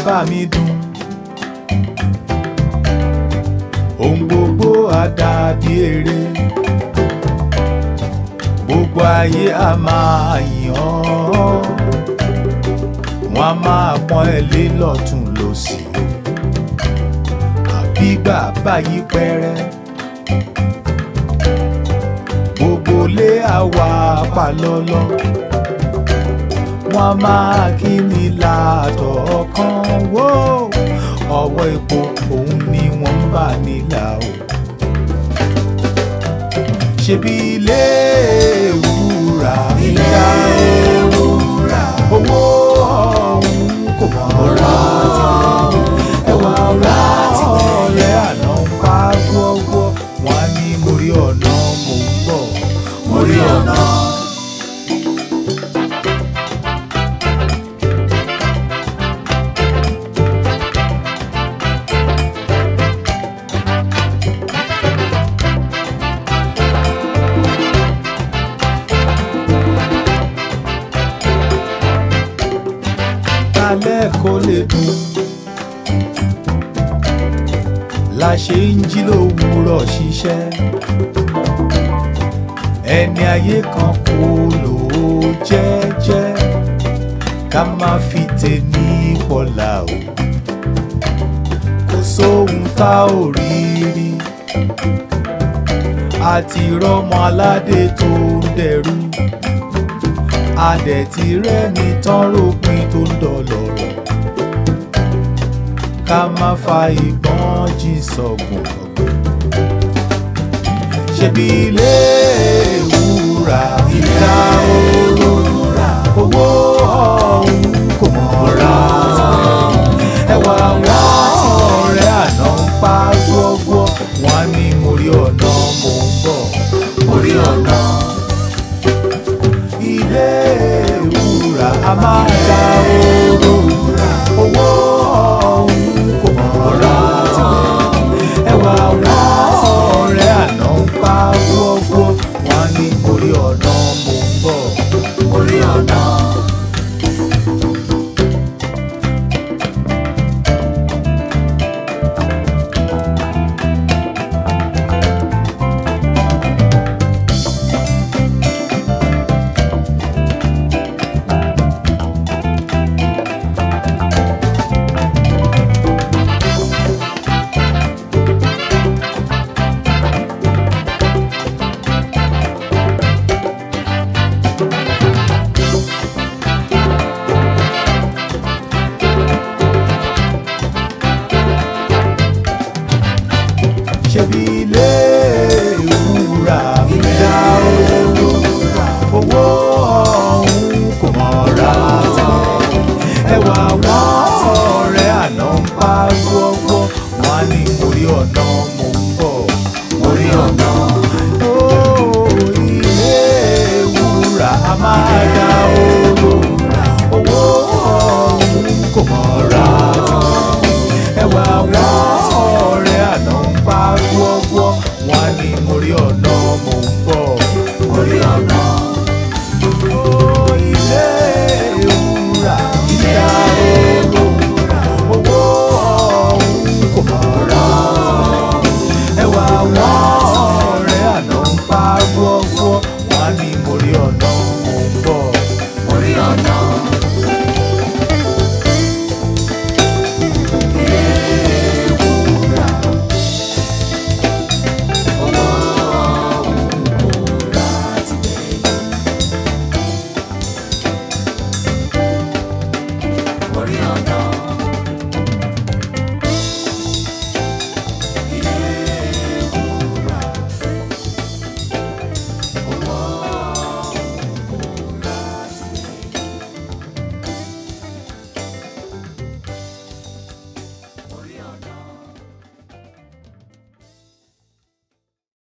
bá mi dùn ohun gbogbo á dàbí eré gbogbo ayé á máa yìn ọ́ wọ́n á máa pọ́n ẹ lé lọ́tún lọ́sì àbí bàbá yí pẹ́rẹ́ gbogbo lé àwa palọ́lọ́ wọ́n á máa kí ni látọ̀ kan wó ọwọ́ epo òun ni wọ́n ń bà nílà o ṣebí ilé ìwúrà ìlà ìwúrà owó ọ̀hún kò mọ̀ ra ẹwà ọ̀rá ọ̀rẹ́ àná ń pa gbọ́gbọ́ wọn á ní mo rí ọ̀nà mo ń bọ̀ mo rí ọ̀nà. alẹ́ kó lè dùn. la ṣe ń jí lówùúrọ̀ ṣiṣẹ́. ẹni ayé kan kò lò ó jẹ́jẹ́ ká má fi tèmi pọ̀là o. kò sóhun tá ò rí rí. àti rọ́mọ aládé tó ń dẹrú adẹ̀tí rẹ́ni tán rògbìn tó ń dọ̀lọ̀rọ̀ ká má fa ìbọn jí sọ̀gùn ọ̀gbìn. ṣebí ilé ìwúrà ìta òróró owó ọ̀hún kò mọ̀ ra ẹwà wá ọ̀rẹ́ àná ń pa gbọ́gbọ́ wọn á ní mo rí ọ̀nà mo ń bọ̀ mo rí ọ̀nà ilé ìwúrà a máa da oró owó ọ̀hún kò mọ̀ ra ẹwà wá ọ̀rẹ́ àná ń pa gbọ́gbọ́ wọn á ní orí ọ̀nà mo ń bọ̀ orí ọ̀nà. ṣebí ilé ìwúrà ìdá owó owó ọ̀hún kò mọ̀ ra ẹwà wọn ọ̀rẹ́ àná ń pa gbọ́gbọ́ wọn á ní orí ọ̀nà mo ń bọ̀ orí ọ̀nà. Ó, ilé ìwúrà a máa dá owó owó ọ̀hún kò mọ̀ ra ẹwà wọn ọ̀rẹ́ àná ń pa gbọ́gbọ́ wọn á ní mo rí ọ̀nà mo ń bọ̀ mo rí ọ̀nà. Ó, ilé ìwúrà ìyá olówó owó ọ̀hún kò mọ̀ ra ẹwà wọn ọ̀rẹ́ àná ń pa gbọ́gbọ́ wọn á ní mo rí ọ̀nà mo ń bọ̀ mo rí ọ̀nà.